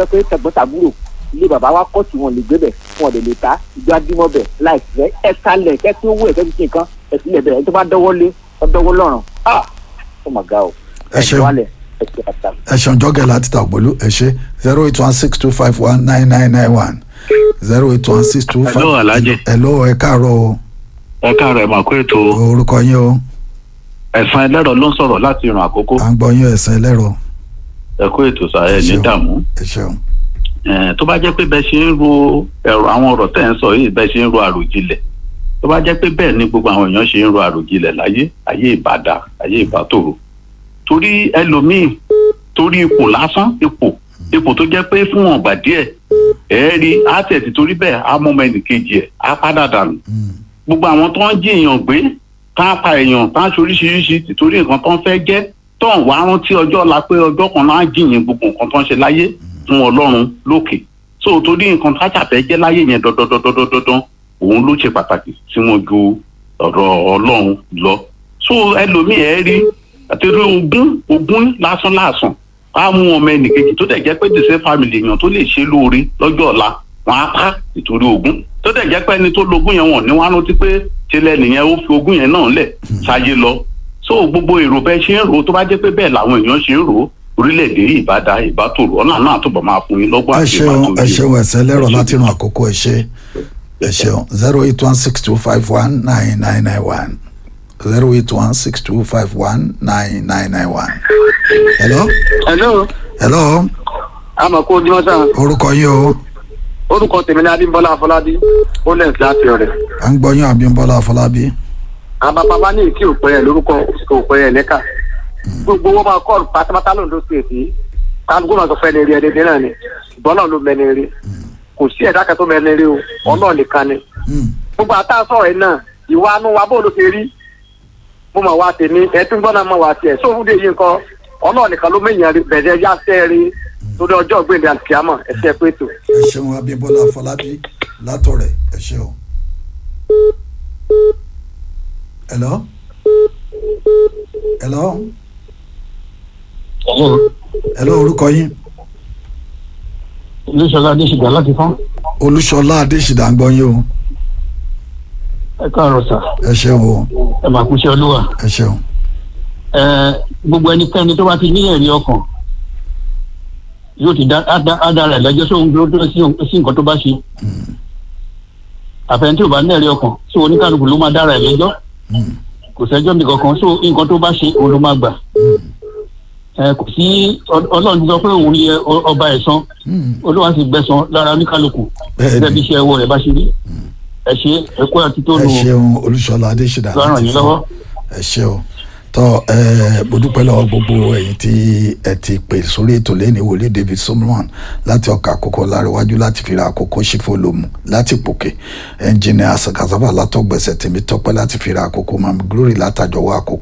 jẹ́ pé tẹ̀gbọ́n-tàbúrò ilé bàbá wa kọ́ tí wọn lè gbé bẹ̀ wọn lè lè ta ìjọ adímọ̀ bẹ̀ láìpẹ́ ẹ kalẹ̀ kẹ́ tí owó ẹ̀ kẹ́ fi ṣe nǹkan ẹ̀ sílẹ̀ bẹ̀rẹ̀ ẹ̀ tó bá dọ́wọ́ lé ọ dọ́wọ́ lọ́rùn ah ó mà ga o Ẹ ṣeun. wálẹ̀ ẹ̀ ṣe pàtàkì. ẹ ṣeun jọ́gẹ̀ láti tàgbọ́lú ẹ ṣe zero eight one six two five one nine nine nine one zero eight one six two five. Hello, Alhaji. hello ẹ káàárọ̀ o ẹ káàárọ̀ ẹ máa kó ètò orúkọ yín o ẹ̀sán ẹlẹ́rọ ló ń sọ̀rọ̀ láti ìrìn àkókò à ń gbọ́ yín ẹ̀sán ẹlẹ́rọ ẹ kó ètò sà ẹ ní ṣeun. dààmú ẹ ṣeun Eh, tó bá jẹ́ pé bẹ́ẹ̀ ṣe ń ro ẹ̀rọ àwọn ọ̀rọ̀ tẹ̀ ń sọ yìí bẹ́ẹ̀ ṣe ń ro àròjinlẹ̀ tó bá jẹ́ pé bẹ́ẹ̀ ni gbogbo àwọn èèyàn ṣe ń ro àròjinlẹ̀ láyé ayé ìbàdà ayé ìbátòrò torí ẹlòmíì torí ipò lásán ipò ipò tó jẹ́ pé fún ọ̀gbà díẹ̀ ẹ̀ rí àtẹ̀tì torí bẹ́ẹ̀ á mọ́ ọmọ ẹnìkejì ẹ̀ á padà dànù gbogbo àwọn tó ń jí èèyàn gbé tá a pa èèyàn tá a ṣe oríṣiríṣi tìtorí nǹkan tó ń fẹ́ jẹ́ tó ń wá rántí ọjọ́ ọ̀la pé ọjọ́ kan náà á jìyìn gbogbo nǹkan tó ń ṣe láyé fún ọlọ́run lókè so torí nǹkan tá a ṣàfẹ́ jẹ́ láyé yẹn dandandandandandan òun ló ṣe pàtàkì tí wọ́n ju ọ̀rọ̀ ọlọ́run lọ so ẹlòmíì ẹ rí àtẹ̀rẹ ogún ogún lásán lásán á mú ọmọ ẹnìkejì tó dẹ̀ jẹ́ pé the same family èèyàn tó lè ṣe lóore lọ́jọ́ ọ̀la wọn á pa ìtorí ogún tó dẹ̀ jẹ́ pé ẹni tó logún yẹn wọ̀n ní wọn á rántí pé tilẹ̀ nìyẹn ó fi ogún yẹn náà lẹ̀ ṣáyé lọ so gbogbo èrò bẹ́ẹ̀ ṣe ń rò ó tó bá jẹ́ pé bẹ́ẹ̀ làwọn èèyàn ṣe ń rò ó orílẹ̀-èdè yìí ìbáda ìbátòrò ọ̀nà náà túbọ̀ máa fún yín lọ́gbọ́n ẹ àti ṣeun ẹ ìbátòrò ṣeun ẹ̀sán ẹlẹ́rọ láti ràn àkókò ẹ ṣe ẹ ṣeun zero eight one six two five one nine nine nine one zero eight one six two five one nine nine nine one. hello hello hello àmọ̀ kó ojúmọ́ sàn orúkọ yín o orúkọ tèmi ní adébọ́lá afọlábí olens láti ọ̀rẹ́ à ń gbọ́ yín Abímbọ́lá Afọlábí àwọn bàbá bá ní ìkí òpẹ́ ẹ̀ lórúkọ òpẹ́ ẹ̀ lẹ́ka gbogbo wọn máa kọ́ pátápátá lóńdó stéètì kálukú máa sọ fẹ́ ní rí ẹni dín náà ni ìbọn náà ló mẹ́ni rí kò sí ẹ̀dá kan tó mẹ́ni rí o ọlọ́ọ̀ nìkan ni Hmm. gbogbo àtàsọ̀rọ̀ ẹ̀ náà ìwà anú wa bó ló ṣe rí mo mọ̀ wá tèmi ẹtún gbọ́dọ̀ mọ̀ wá tiẹ̀ sóhun dé yìí nǹkan ọlọ́ọ̀ nìkan ló mẹ́yìn rí bẹ̀rẹ̀ yá sẹ́ rí torí ọjọ́ gbèndé àtìkámọ̀ ẹ̀ṣẹ̀ pé tó. ẹ ṣeun Abímbọ́lá Afọlábí látọ̀rẹ̀ ẹ ṣeun. hello hello hello orúkọ yín olùsọlá adéṣègbà láti fún Olúṣọlá Adéṣìdá ń gbọ́ yín o ẹ káàárọ̀ sà ẹ ṣeun o ẹ máa kú iṣẹ́ olúwa ẹ ṣeun ẹ gbogbo ẹnikẹ́ni tó bá ti ní ẹ̀rí ọkàn yóò ti dá á dá- á dára ẹ̀ lẹ́jọ́ sóhun dúró dúró sí ohun- sí nǹkan tó bá ṣe àfẹn tí ò bá ní ẹ̀rí ọkàn so oníkálukú ló máa dára ẹ̀ lẹ́jọ́ Hmm. kò sẹ́jọ́ mi kankan so nǹkan tó bá ṣe òun ló máa gbà ẹ kò sí Ọ- ọlọ́run ti sọ pé òun yẹ ọ- ọba ẹ̀san Hmm. olúwa sì gbẹ̀san lára oníkálukú Bẹ́ẹ̀ni. gẹ́gẹ́ bí iṣẹ́ ẹwọ́ rẹ̀ bá ṣe rí ẹ ṣe ẹ kó àti tó ẹ nù ṣeun Olúṣọlá Adéṣìdá lọ́rùn láti yín fún lọ́wọ́. ẹ ṣe o tọ ẹ mo dúpẹ́ lọ́wọ́ gbogbo ẹ̀yin tí ẹ ti pè sórí ètò lẹ́ni wòlíì David Solomon láti ọkà àkókò láríwájú láti fìrà àkókò ṣífòlómù láti pòkè ẹnjìnìà sàkàsàbà látọgbẹsẹ tèmi tọpẹ́ láti fìrà àkókò mami glory látàjọwọ àkókò